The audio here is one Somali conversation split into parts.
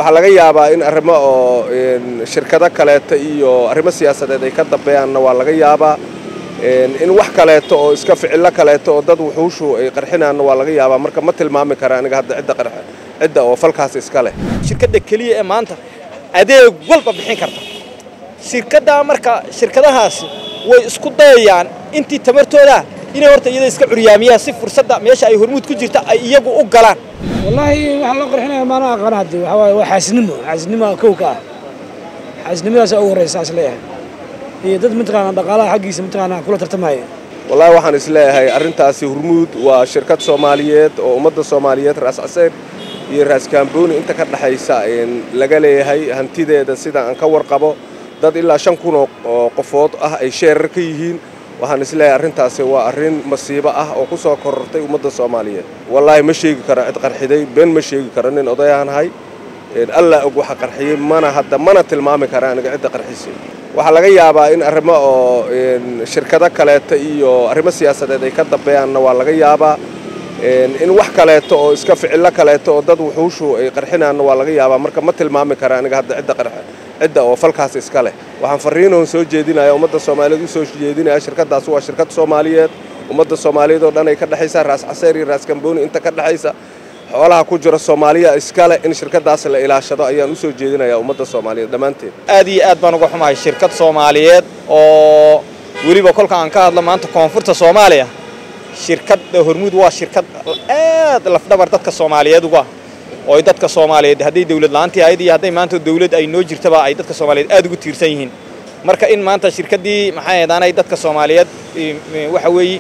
waxaa laga yaabaa in arrimo oo shirkado kaleeto iyo arrimo siyaasadeed ay ka dambeeyaanna waa laga yaabaa in wax kaleeto oo iska ficillo kaleeto oo dad wuxuushu ay qarxinaanna waa laga yaabaa marka ma tilmaami kara aniga hadda cidda qarx cidda oo falkaas iska leh shirkadda keliya ee maanta adeeg walba bixin karta shirkaddaa marka shirkadahaasi way isku dayayaan intii tamartooda inay horta iyada iska curyaamiyaan si fursadda meesha ay hormuud ku jirta ay iyagu u galaan wallaahi waxaa loo qarxinaya maana aqaan hadde waxaa waaye waa xaasinimo xaasinimo kow ka ah xaasinimadaasa ugu horreysa saas leeyahay iyo dad mataqaanaa dhaqaalaha xaggiisa mataqaanaa kula tartamaya wallaahi waxaan is leeyahay arrintaasi hormuud waa shirkad soomaaliyeed oo ummadda soomaaliyeed raas caseyr iyo raas kaambooni inta ka dhexaysa laga leeyahay hantideeda sida aan ka warqabo dad ilaa shan kun oo qofood ah ay sheerar ka yihiin waxaan is leeyahay arrintaasi waa arrin masiibo ah oo ku soo korortay ummadda soomaaliyeed wallaahi ma sheegi karo cid qarxiday been ma sheegi karo nin odayaanahay allaa og waxa qarxiyey mana hadda mana tilmaami kara aniga cidda qarxisay waxaa laga yaabaa in arrimo oo shirkado kaleeto iyo arrimo siyaasadeed ay ka dambeeyaanna waa laga yaabaa in wax kaleeto oo iska ficillo kaleeto oo dad wuxuushu ay qarxinaanna waa laga yaabaa marka ma tilmaami kara aniga hadda cidda qarx cidda oo falkaas iska leh waxaan farriinoon soo jeedinaya ummadda soomaaliyeed u soo jeedinaya shirkaddaas waa shirkad soomaaliyeed ummadda soomaaliyeed oo dhan ay ka dhexaysaa raas caseer iyo raas kambooni inta ka dhexaysa xoolaha ku jira soomaaliya iskale in shirkaddaas la ilaashado ayaan u soo jeedinayaa ummadda soomaaliyeed dhammaanteed aad iyo aad baan uga xumahay shirkad soomaaliyeed oo weliba kolka aan ka hadlo maanta koonfurta soomaaliya shirkadda hormuud waa shirkad aad lafdhabar dadka soomaaliyeed uga oo ay dadka soomaaliyeed hadday dawlad la'aantii ahayd iyo hadday maanta dawlad ay noo jirtaba ay dadka soomaaliyeed aad ugu tiirsan yihiin marka in maanta shirkaddii maxay ahaydaan dadka soomaaliyeed waxa weeye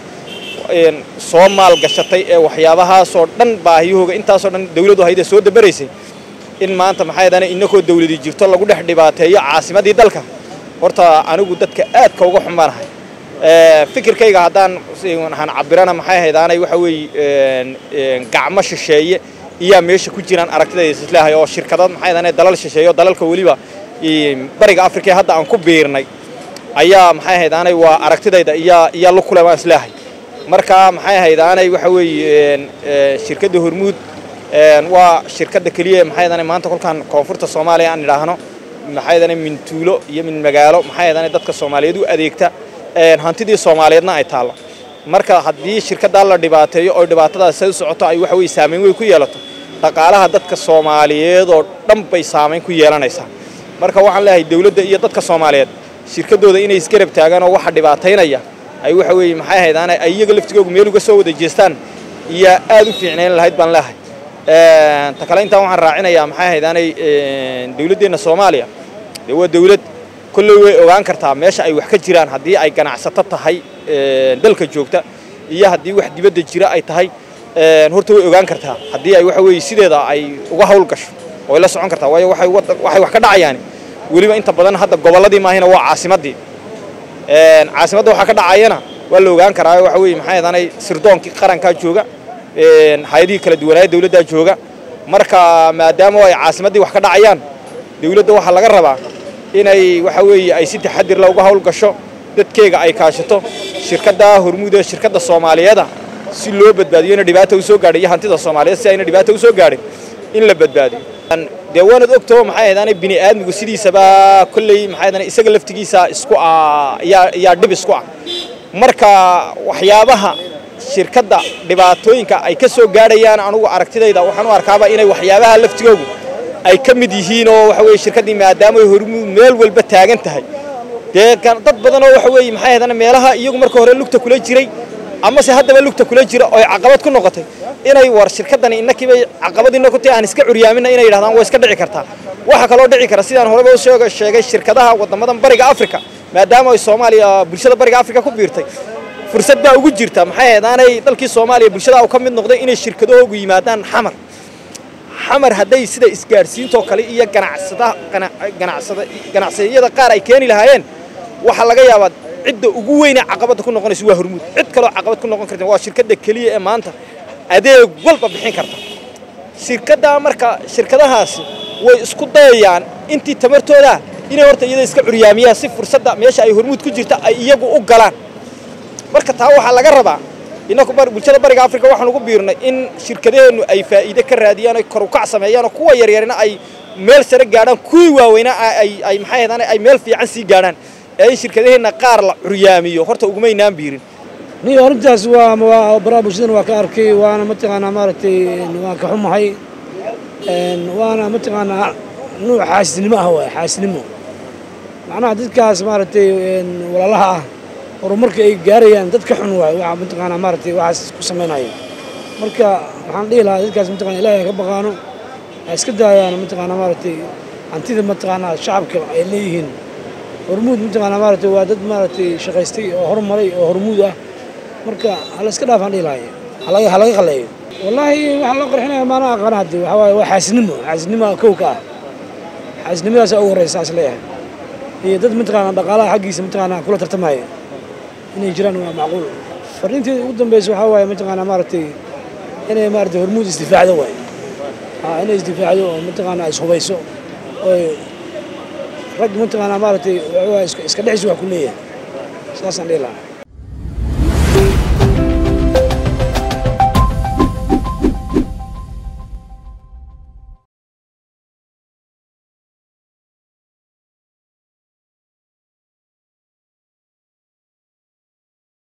soo maalgashatay ee waxyaabahaasoo dhan baahiyahooga intaasoo dhan dawladdu hayda soo dabaraysay in maanta maxay ahaydaan innakoo dawladii jirto lagu dhex dhibaateeyo caasimadii dalka horta anigu dadka aadka uga xumaanahay fikirkayga haddaan waxaan cabirana maxay ahaydaanay waxa weeye gacmo shisheeye iyaa meesha ku jiraan aragtidayda isleehay oo shirkadad maxay ahaydaan dalal shisheeyo dalalka weliba bariga afrika ee hadda aan ku biirnay ayaa maxay ahaydaanay waa aragtidayda iyaa iyaa la kule baan isleehay marka maxay ahaydaanay waxa weeye shirkadda hormuud waa shirkadda keliya maxay ahaydaanay maanta kolkaan koonfurta soomaaliya aan idhaahno maxay ahaydaanay min tuulo iyo min magaalo maxay ahaydaanay dadka soomaaliyeed u adeegta hantidii soomaaliyeedna ay taallo marka haddii shirkaddaa la dhibaateeyo oo dhibaatadaas say u socoto ay waxa weye saamayn weyn ku yeelato dhaqaalaha dadka soomaaliyeed oo dhan bay saamayn ku yeelanaysaa marka waxaan leeyahay dawladda iyo dadka soomaaliyeed shirkaddooda inay isgarab taagaan oo waxa dhibaataynaya ay waxa weeye maxay ahaydaane ay iyaga laftigoogu meel uga soo wada jeestaan iyo aad u fiicnayn lahayd baan leehay ta kale intaan waxaan raacinayaa maxay ahaydaanay dawladdeenna soomaaliya dee waa dawlad kolley way ogaan kartaa meesha ay wax ka jiraan haddii ay ganacsato tahay dalka joogta iyo haddii wax dibadda jira ay tahay horta way ogaan kartaa haddii ay waxa weeye sideeda ay uga hawl gasho way la socon kartaa waayo waxay waxay wax ka dhacayaan weliba inta badan hadda gobolladii maahina waa caasimaddii caasimadda waxaa ka dhacayana waa la ogaan karaa waxa weeye maxay ahaanay sirdoonkii qarankaa jooga hay-adihii kala duwanaaya dawladdaa jooga marka maadaama ay caasimaddii wax ka dhacayaan dawladda waxaa laga rabaa inay waxa weeye ay si taxadir la uga hawl gasho dadkeega ay kaashato shirkaddaa hormuud ee shirkadda soomaaliyeeda si loo badbaadiyo ina dhibaata u soo gaadhay iyo hantida soomaaliyeed si ayna dhibaata u soo gaadhin in la badbaadiyo dee waanad ogtoo maxay ahaydaanay bini aadmigu sidiisaba kolley maxay ahaydaanay isaga laftigiisa isku ah yaa yaa dhib isku ah marka waxyaabaha shirkadda dhibaatooyinka ay ka soo gaadhayaan anugu aragtidayda waxaan u arkaaba inay waxyaabaha laftigoogu ay ka mid yihiin oo waxa weeye shirkaddii maadaama ay hormuud meel walba taagan tahay dee dad badan oo waxa weeye maxay ahaydaan meelaha iyagu marka hore lugta kula jiray amase haddaba lugta kula jira oo ay caqabad ku noqotay inay war shirkaddani innakiibay caqabadiina ku tahay aan iska curyaaminna inay yidhahdaan waa iska dhici kartaa waxaa kaloo dhici kara sidaan horeba u sheegay shirkadaha waddamadan bariga afrika maadaama ay soomaaliya bulshada bariga afrika ku biirtay fursad baa ugu jirta maxay ahaydaanay dalkii soomaaliya bulshada u ka mid noqday inay shirkadahoogu yimaadaan xamar xamar hadday sida isgaadhsiintoo kale iyo ganacsiyada qaar ay keeni lahaayeen waxaa laga yaabaa cidda ugu weyne caqabadda ku noqonaysa waa hormuud cid kaloo caqabad ku noqon karta waa shirkadda keliya ee maanta adeeg walba bixin karta shirkaddaa marka shirkadahaasi way isku dayayaan intii tamartooda inay horta iyada iska curyaamiyaan si fursadda meesha ay hormuud ku jirta ay iyagu u galaan marka taa waxaa laga rabaa innaku bulshada bariga afrika waxaan ugu biirnay in shirkadaheennu ay faa'iide ka raadiyaan ay kor u kac sameeyaan oo kuwa yaryarina ay meel sare gaadhaan kuwii waaweynaa ay ay maxay ahaydaan ay meel fiican sii gaadhaan ee in shirkadaheenna qaar la curyaamiyo horta ugumaynaan biirin niyo arrintaas waa waa baraha bulshadana waa ka arkay waana mataqaanaa maaragtay waan ka xumahay waana mataqaanaa nuuc xaasidnimo ah waay xaasidnimo macnaha dadkaas maaragtay walaalaha ah horumarka ay gaarayaan dad ka xun waay waxa mataqaanaa maaragtay waxaas ku samaynayo marka waxaan dhihi lahaa dadkaas mataqana ilaahay ka baqaano ha iska daayaan mataqaanaa maaragtay hantida mataqaanaa shacabka ay leeyihiin hormuud mataqaanaa maaragtay waa dad maaragtay shaqaystay oo horumaray oo hormuud ah marka hala iska dhaafaan dhihi lahay halaga halaga qaleeyo wallaahi waxaan loo qarxinaya maana aqaana hadde waxaa waaye waa xaasidnimo xaasidnimo kow ka ah xaasidnimadaas ugu horeysa saas leeyahay iyo dad mataqaanaa dhaqaalaha xaggiisa mataqaanaa kula tartamaya inay jiraan waa macquul fariinteeda ugu dambeysa waxaa waaye mataqaanaa maaragtay inay maaragtay hormuud isdifaacdo waay haa inay isdifaacdo oo mataqaanaa ishubayso oo rag mataqaanaa maaragtay iska dhexis wax ku leeyahay saasaan dhihi lahaa